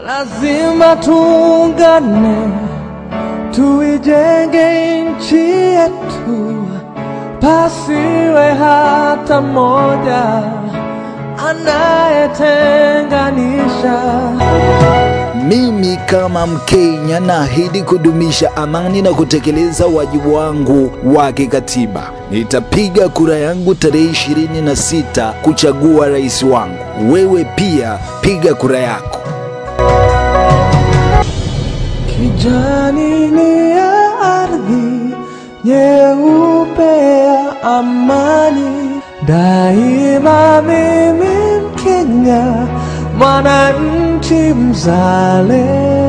lazima tuungane, tuijenge nchi yetu, pasiwe hata mmoja anayetenganisha. Mimi kama Mkenya naahidi kudumisha amani na kutekeleza wajibu wangu wa kikatiba. Nitapiga kura yangu tarehe 26 kuchagua rais wangu. Wewe pia piga kura yako. Kijani ni ya ardhi, nyeupe ya amani. Daima mimi Mkenya, mwananchi mzalendo.